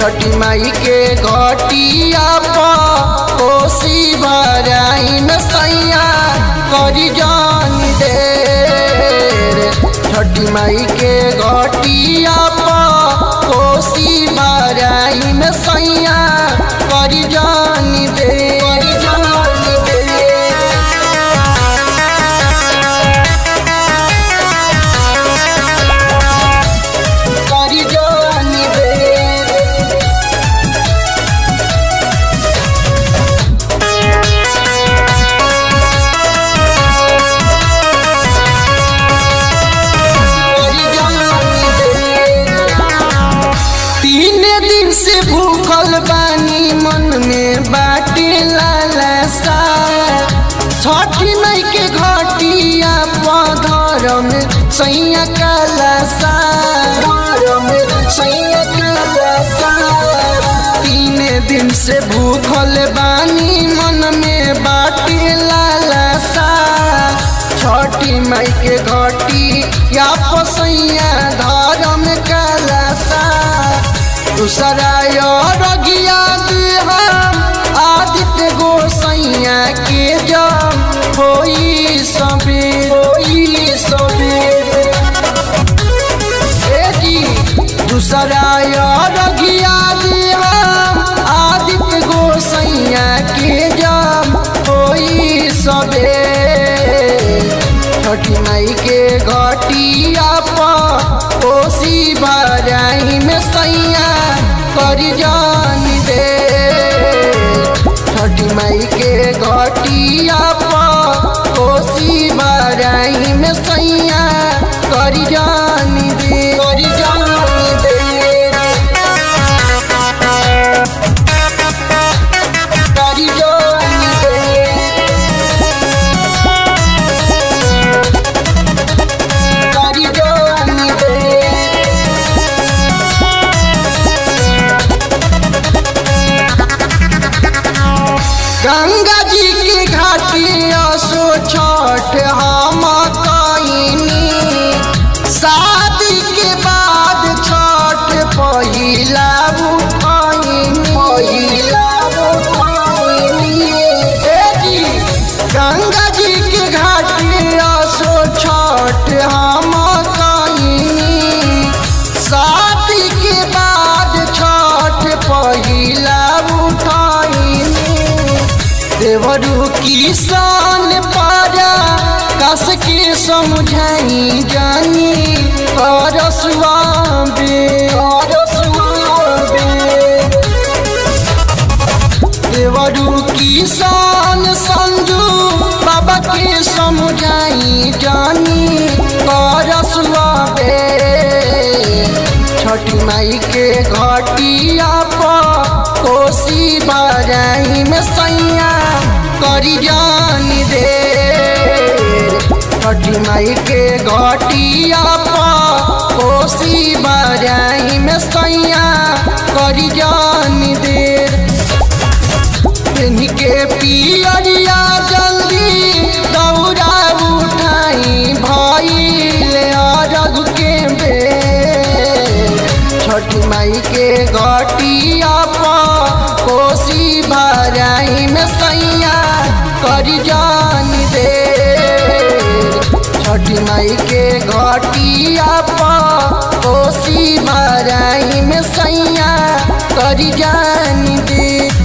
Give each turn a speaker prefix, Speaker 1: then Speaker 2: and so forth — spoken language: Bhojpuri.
Speaker 1: छठी माई के घटिया पर कोसी भराई में सैया करी जान देर छठी माई के घटिया पर कोसी भराई में सैया करी जान देर करी जान देर करी जान देर तीन दिन से भूखल बानी मन में बाटे लालसा छठी मई के घटिया पधर में सैया कालसा सैया कालसा तीन दिन से भूखल बानी मन में बाटे लालसा छठी माई के घटी या पसैया धर्म कलसा दूसरा रगिया हम आदित्य गोसैया के जम होई सबेर होई सबेर ए जी दूसरा रगिया हम आदित्य गोसैया के जम होई सबेर छठी माई के घटिया पर कोसी भराई में सैया करी जान दे छठी माई के घटिया पर कोसी भराई में सैया करी जान दे करी जान दे करी जान दे करी जान दे गंगा जी के घाटिया सो छठ हम कईनी शादी के बाद छठ पहिला उठैनी पहिला उठैनी ए जी गंगा जी के घाटिया सो छठ हम कईनी शादी के बाद छठ पहिला उठैनी देवरू किसान पारा कस के समझाई जानी करसुआबे करसुआबे देवरू किसान संजू बाबा के समझाई जानी करसुआबे छठी माई के घटिया पर कोसी भराई में सैया करी जान दे छठी माई के घटिया पर कोसी भराई में सैया करी जान दे के पियरिया जल्दी दौड़ा उठाई भइल अरग के बेर छठ माई के घटिया पर कोसी भराई में सैया करी जान दे छठ माई के घटिया पर कोसी भराई में सैया करी जान दे